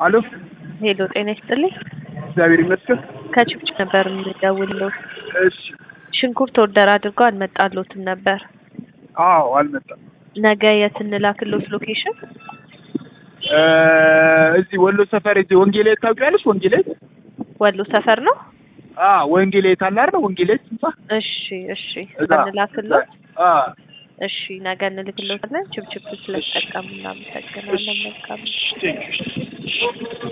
አሎ ሄሎ ጤና ይስጥልኝ። እግዚአብሔር ይመስገን። ከችብች ነበር የምደውልለው። እሺ ሽንኩርት ኦርደር አድርገው አልመጣሎትም ነበር። አዎ አልመጣም። ነገ የት እንላክሎት ሎኬሽን? እ እዚህ ወሎ ሰፈር እዚህ ወንጌላዊት ታውቂያለሽ? ወንጌላዊት ወሎ ሰፈር ነው። አ ወንጌላዊት አለ አይደል? ወንጌላዊት ህንጻ እሺ እሺ እዛ እንላክሎት። አ እሺ ነገ እንልክሎታለን። ችብችብ ስለተጠቀሙ እናመሰግናለን። መልካም ቴንክ ዩ